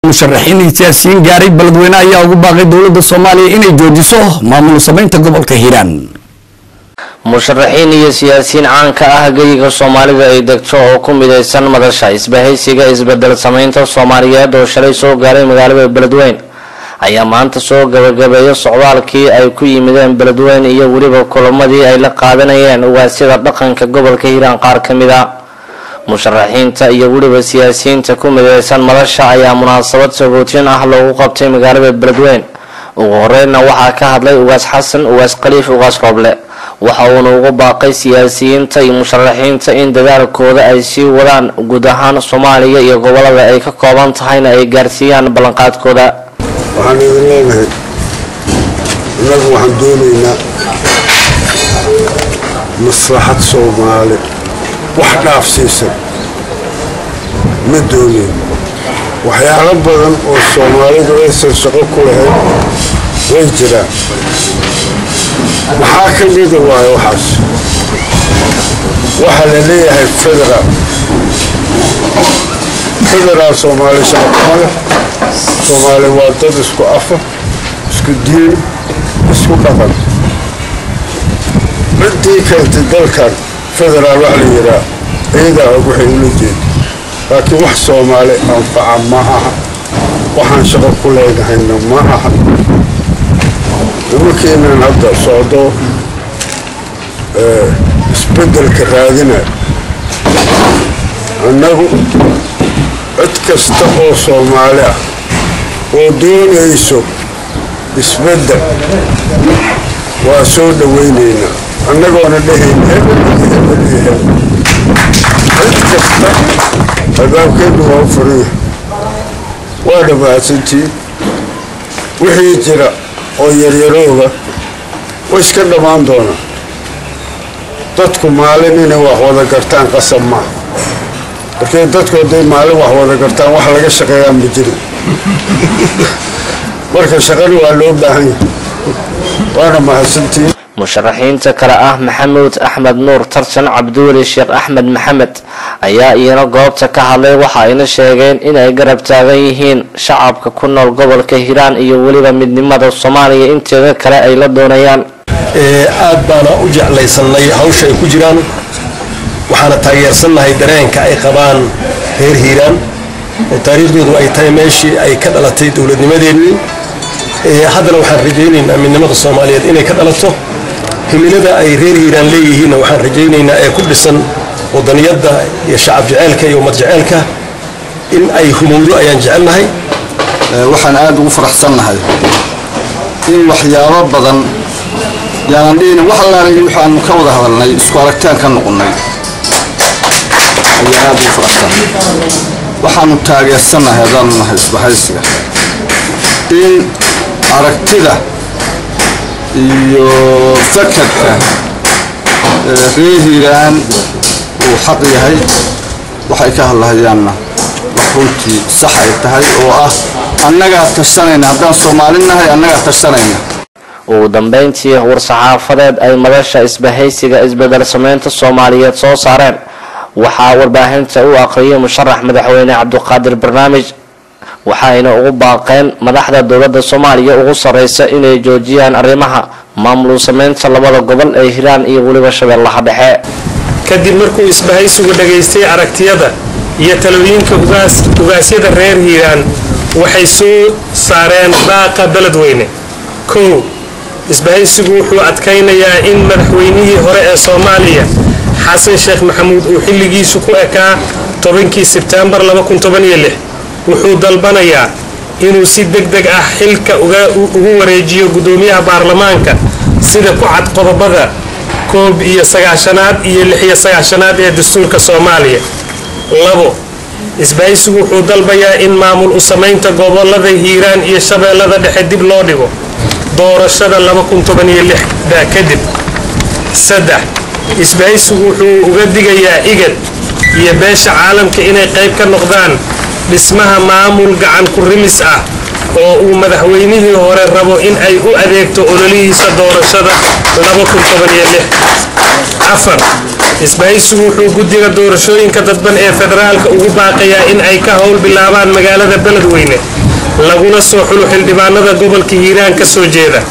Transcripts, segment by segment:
musharaxiin iyo siyaasiyiin gaaray beledweyne ayaa ugu baaqay dowladda soomaaliya inay joojiso maamul samaynta gobolka hiiraan musharaxiin iyo siyaasiyiin caanka ah geyiga soomaalida ay degto oo ku midaysan madasha isbahaysiga isbedel samaynta soomaaliyeed oo shalay soo gaaray magaalada beledweyn ayaa maanta soo gabagabeeya socdaalkii ay ku yimideen beledweyn iyo weliba kulamadii ay la qaadanayeen ugaasyada dhaqanka gobolka hiiraan qaar ka mid a musharaxiinta iyo weliba siyaasiyiinta ku midaysan madasha ayaa munaasabad sagootin ah loogu qabtay magaalada beledweyn ugu horeynna waxaa ka hadlay ugaas xasan ugaas khaliif ugaas rooble waxa uuna ugu baaqay siyaasiyiinta iyo musharaxiinta in dadaalkooda ay sii wadaan guud ahaan soomaaliya iyo gobolada ay ka kooban tahayna ay gaarsiiyaan ballanqaadkooda waxaan idin leenahay innagu waxaan doonaynaa maslaxad soomaali wax dhaafsiisan ma doonayn waxyaalo badan oo soomaalidu aysan shaqo ku lahayn way jiraan maxaa ka mida waayo waxaas waxaa la leeyahay federaal federaal soomaali shaqo kuma leh soomaali waa dad isku afa isku diin isku dhaqan ciddii keentay dalkan federaal wax la yidhaa ciidaa og waxay ula jeeda laakiin wax soomaali anfaca ma aha waxaan shaqo ku leynahayna ma aha nimankeenan hadda socdo isbeddelka raadinaya annagu cid kasta oo soomaali ah oo doonayso isbeddel waa soo dhowaynaynaa annagoona dhahayn hebel iyo hebel iyo hebel cid kasta albaabkeennu waa u furan yahay waa dhammaadsantiin wixii jira oo yaryarooga way iska dhammaan doonaa dadku maalin inay wax wada gartaan qasab maaha markay dadku hadday maalin wax wada gartaan wax laga shaqeeyaan ma jirin marka shaqani waa loo baahan yahay waana mahadsantiin musharaxiinta kale ah maxamuud axmed nuur tarjan cabdiweli sheekh axmed maxamed ayaa iyana goobta ka hadlay waxa ayna sheegeen inay garab taagan yihiin shacabka ku nool gobolka hiiraan iyo weliba midnimada soomaaliya inteeda kale ay la doonayaan aad baana u jeclaysanay hawsha ay ku jiraan waxaana taageersannahay dareenka ay qabaan reer hiiraan oo taariikhdoodu ay tahay meeshii ay ka dhalatay dowladnimadeennii haddana waxaan rajaynaynaa midnimada soomaaliyeed inay ka dhalato himilada ay reer hiiraan leeyihiinna waxaan rajaynaynaa ee ku dhisan wadaniyadda iyo shacab jeceelka iyo ummad jeceelka in ay humowdo ayaan jecelnahay waxaan aad ugu faraxsannahay in waxyaabo badan yaanan dhihina wax allaala waxaanu ka wada hadalnay isku aragtaan ka noqonnay ayaan aad ugu faraxsannahay waxaanu taageersannahay haddaanu nahay isbahaysiga in aragtida iyo fakarka reer hiiraan uu xaq yahay waxay ka hadlahayaanna wax runtii sax ay tahay oo ah annagaa tashanayna haddaan soomaali nahay annagaa tashanayna ugu dambeyntii war-saxaafadeed ay madasha isbahaysiga isbedel sameynta soomaaliyeed soo saareen waxaa warbaahinta u aqriyay musharax madaxweyne cabdiqaadir barnaamij waxayna ugu baaqeen madaxda dowladda soomaaliya ugu sarreysa inay joojiyaan arrimaha maamul sameynta labada gobol ee hiiraan iyo weliba shabeellaha dhexe kadib markuu isbahaysigu dhagaystay aragtiyada iyo talooyinka ugaasyada reer hiiraan waxay soo saareen baaqa beledweyne kow isbahaysigu wuxuu adkaynayaa in madaxweynihii hore ee soomaaliya xasan sheekh maxamuud uu xilligiisu ku ekaa tobankii sebtembar wuxuu dalbanayaa inuu si deg deg ah xilka ugu wareejiyo gudoomiyaha baarlamaanka sida ku cad qodobada koob iyo sagaashanaad iyo lixiyo sagaashanaad ee dastuurka soomaaliya labo isbahaysigu wuxuu dalbayaa in maamul u samaynta gobolada hiiraan iyo shabeellada dhexe dib loo dhigo doorashada da kadib saddex isbahaysigu wuxuu uga digayaa igad iyo beesha caalamka inay qayb ka noqdaan dhismaha maamul gacan ku rimis ah oo uu madaxweynihii hore rabo in ay u adeegto ololihiisa doorashada afar isbahaysigu wuxuu guddiga doorashooyinka dadban ee federaalka ugu baaqayaa in ay ka howl bilaabaan magaalada beledweyne laguna soo xulo xildhibaanada gobolka hiiraan ka soo jeeda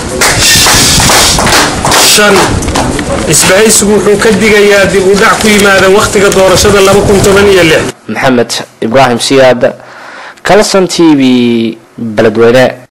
shan isbahaysigu wuxuu ka digayaa dib u dhac ku yimaada wakhtiga doorashada maxamed ibraahim siyaad kalson t v beledweyne